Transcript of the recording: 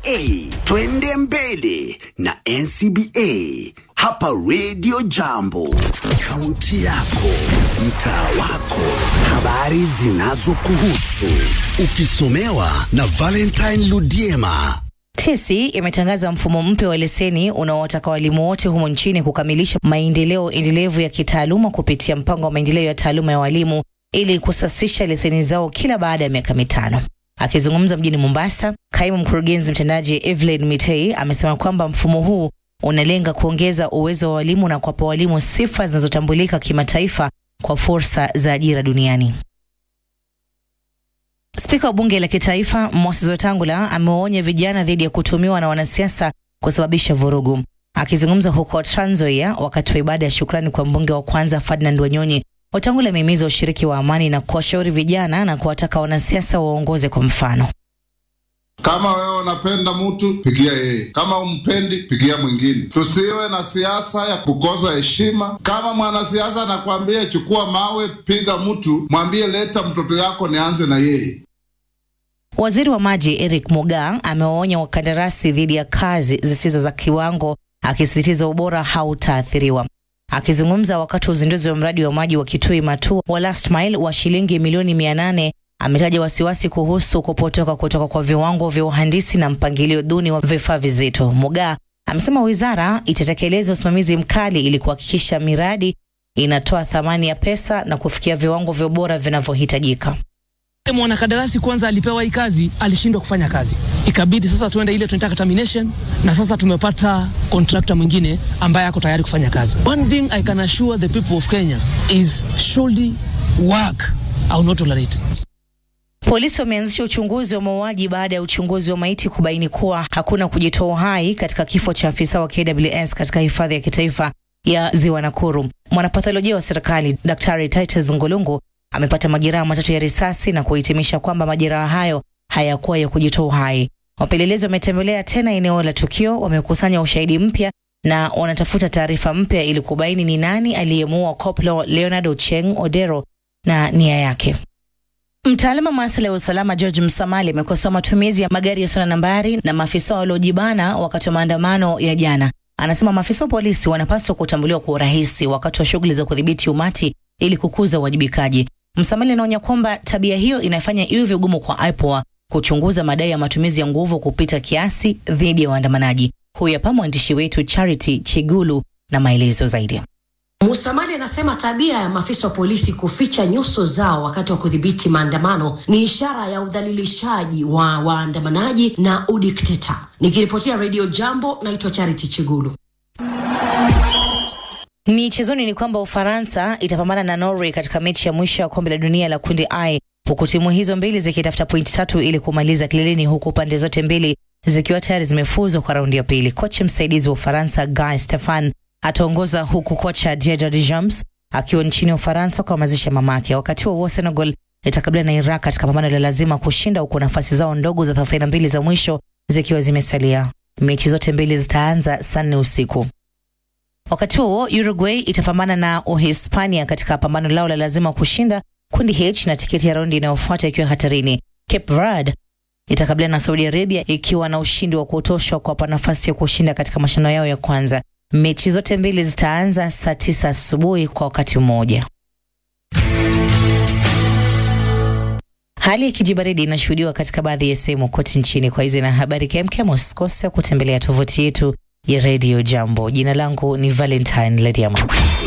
NCBA. Twende mbele na NCBA hapa Radio Jambo, kaunti yako, mtaa wako, habari zinazokuhusu, ukisomewa na Valentine Ludiema. TSC imetangaza mfumo mpya wa leseni unaowataka walimu wote humo nchini kukamilisha maendeleo endelevu ya kitaaluma kupitia mpango wa maendeleo ya taaluma ya walimu ili kusasisha leseni zao kila baada ya miaka mitano. Akizungumza mjini Mombasa, kaimu mkurugenzi mtendaji Evelyn Mitei amesema kwamba mfumo huu unalenga kuongeza uwezo wa walimu na kuwapa walimu sifa zinazotambulika kimataifa kwa fursa za ajira duniani. Spika wa bunge la kitaifa Moses Wetangula amewaonya vijana dhidi ya kutumiwa na wanasiasa kusababisha vurugu. Akizungumza huko Trans Nzoia wakati wa ibada ya shukrani kwa mbunge wa kwanza Ferdinand Wanyonyi, Wetangula amehimiza ushiriki wa amani na kuwashauri vijana na kuwataka wanasiasa waongoze kwa mfano. Kama wewe unapenda mtu pigia yeye, kama umpendi pigia mwingine. Tusiwe na siasa ya kukosa heshima. Kama mwanasiasa anakwambia chukua mawe piga mtu, mwambie leta mtoto yako nianze na yeye. Waziri wa maji Eric Mugaa amewaonya wakandarasi dhidi ya kazi zisizo za kiwango, akisisitiza ubora hautaathiriwa. Akizungumza wakati wa uzinduzi wa mradi wa maji wa Kitui Matua wa Last Mile wa shilingi milioni mia nane ametaja wasiwasi kuhusu kupotoka kutoka kwa viwango vya uhandisi na mpangilio duni wa vifaa vizito. Mugaa amesema wizara itatekeleza usimamizi mkali ili kuhakikisha miradi inatoa thamani ya pesa na kufikia viwango vya ubora vinavyohitajika. Mwanakandarasi kwanza alipewa hii kazi, alishindwa kufanya kazi, ikabidi sasa tuende ile tunaita termination, na sasa tumepata contractor mwingine ambaye ako tayari kufanya kazi. One thing I can assure the people of Kenya is shoddy work I will not tolerate. Polisi wameanzisha uchunguzi wa mauaji baada ya uchunguzi wa maiti kubaini kuwa hakuna kujitoa uhai katika kifo cha afisa wa KWS katika hifadhi ya kitaifa ya Ziwa Nakuru. Mwanapatholojia wa serikali Daktari Titus Ngulungu amepata majeraha matatu ya risasi na kuhitimisha kwamba majeraha hayo hayakuwa ya kujitoa uhai. Wapelelezi wametembelea tena eneo la tukio, wamekusanya ushahidi mpya na wanatafuta taarifa mpya ili kubaini ni nani aliyemuua Koplo Leonard Ocheng Odero na nia yake. Mtaalamu wa masuala ya usalama George Msamali amekosoa matumizi ya magari yasiyo na nambari na maafisa waliojibana wakati wa maandamano ya jana. Anasema maafisa wa polisi wanapaswa kutambuliwa kwa urahisi wakati wa shughuli za kudhibiti umati ili kukuza uwajibikaji. Msamali anaonya kwamba tabia hiyo inafanya iwe vigumu kwa IPOA kuchunguza madai ya matumizi ya nguvu kupita kiasi dhidi ya waandamanaji. Huyu hapa mwandishi wetu Charity Chigulu na maelezo zaidi. Musamali anasema tabia ya maafisa wa polisi kuficha nyuso zao wakati wa kudhibiti maandamano ni ishara ya udhalilishaji wa waandamanaji na udikteta. Nikiripotia redio Jambo, naitwa Charity Chigulu. Michezoni ni kwamba Ufaransa itapambana na Norway katika mechi ya mwisho ya kombe la dunia la kundi I, huku timu hizo mbili zikitafuta pointi tatu ili kumaliza kileleni, huku pande zote mbili zikiwa tayari zimefuzwa kwa raundi ya pili. Kocha msaidizi wa Ufaransa Guy Stefan ataongoza huku kocha Didier Deschamps akiwa nchini Ufaransa kuhamasisha mamake. Wakati huo Senegal itakabiliana na Iraq katika pambano la lazima kushinda, huku nafasi zao ndogo za 32 za mwisho zikiwa zimesalia. Mechi zote mbili zitaanza saa nne usiku. Wakati huo Uruguay itapambana na Uhispania katika pambano lao la lazima kushinda kundi H na tiketi ya raundi inayofuata ikiwa hatarini. Cape Verde itakabiliana na Saudi Arabia ikiwa na ushindi wa kutosha kuwapa nafasi ya kushinda katika mashindano yao ya kwanza. Mechi zote mbili zitaanza saa tisa asubuhi kwa wakati mmoja. Hali ya kijibaridi inashuhudiwa katika baadhi ya sehemu kote nchini. Kwa hizi na habari kemkem, usikose kutembelea tovuti yetu ya redio Jambo. Jina langu ni Valentine Lediama.